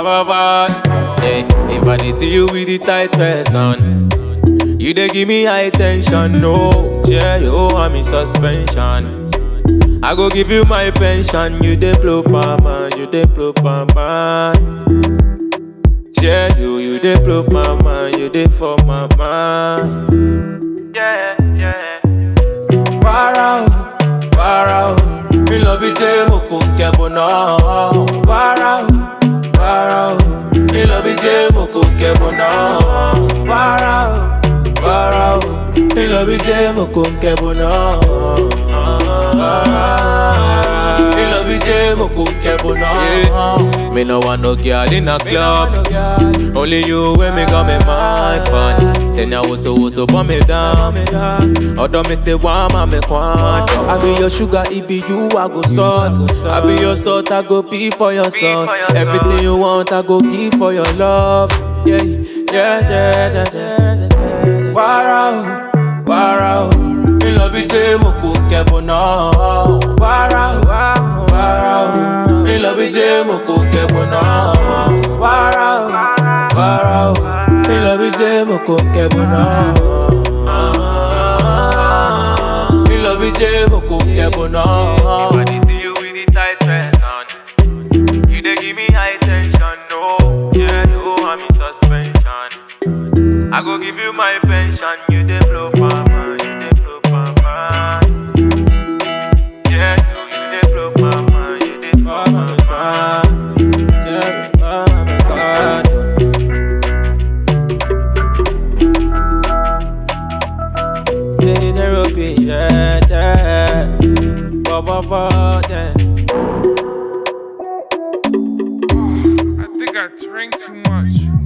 ba ba. Hey, if I did see you with the tight person, you dey give me high tension. No, yeah, yo, I'm in suspension. I go give you my pension. You dey blow my mind, you dey blow my mind. Yeah, you, you dey blow my mind, you dey for my mind. Yeah, yeah. Para o, para o, mi lọ bí jẹ́ mo kò ń kẹ́bọ̀ náà. Para o, para o, mi lọ bí jẹ́ mo kò ń kẹ́bọ̀ náà. Para o, para o, mi lọ bí jẹ́ mo kò ń kẹ́bọ̀ náà. Mi lọ bí jẹ́ mo kò ń kẹ́bọ̀ náà. Me no want no girl in a club. Only you when me got me mind pan. Say now what's so what's up on me down. Although me say why ma me quan. I be your sugar, it be you I go salt. I be your salt, I go pee for your sauce. Everything you want, I go give for your love. Yeah, yeah, yeah, yeah, yeah. yeah. Para o, para o. Mi lọ bí jẹ́ mo kò kẹ́bọ̀ náà. Para o, para o. Mi lọ bí jẹ́ mo kò kẹ́bọ̀ náà. Para o, para o. Mi lọ bí jẹ́ mo kò kẹ́bọ̀ náà. Mi lọ bí jẹ́ mo kò kẹ́bọ̀ náà. If I did see you with the tight person, you dey give me high tension. No, yeah, no, I'm in suspension. I go give you my pension, you dey blow my mind, you dey blow my mind. Yeah, you, you dey blow my mind, you dey blow my mind. Yeah, you blow my mind. Take the rope, yeah, yeah. Ba ba ba, yeah. I think I drank too much.